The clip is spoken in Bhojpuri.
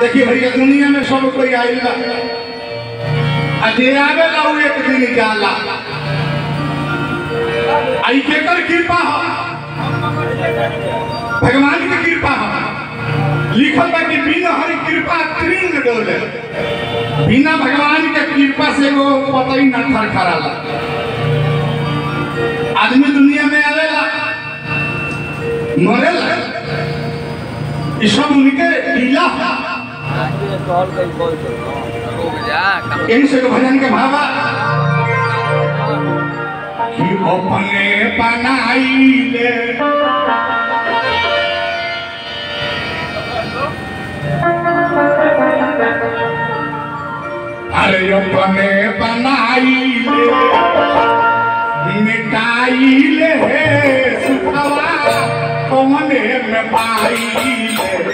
देखिए भैया दुनिया में सब कोई आइल बा आ जे आवेला उ एक दिन जाला आई केकर कृपा हो भगवान की कृपा हो लिखल बा कि बिना हरि कृपा त्रिंग डोले बिना भगवान के कृपा से वो पता ही ना खरखराला आदमी दुनिया में आवेला मरेला ये सब उनके लीला है यही से तो भजन के भावा कि अपने बनाइले अरे अपने बनाइले मिटाइले सुखवा कौने में पाइले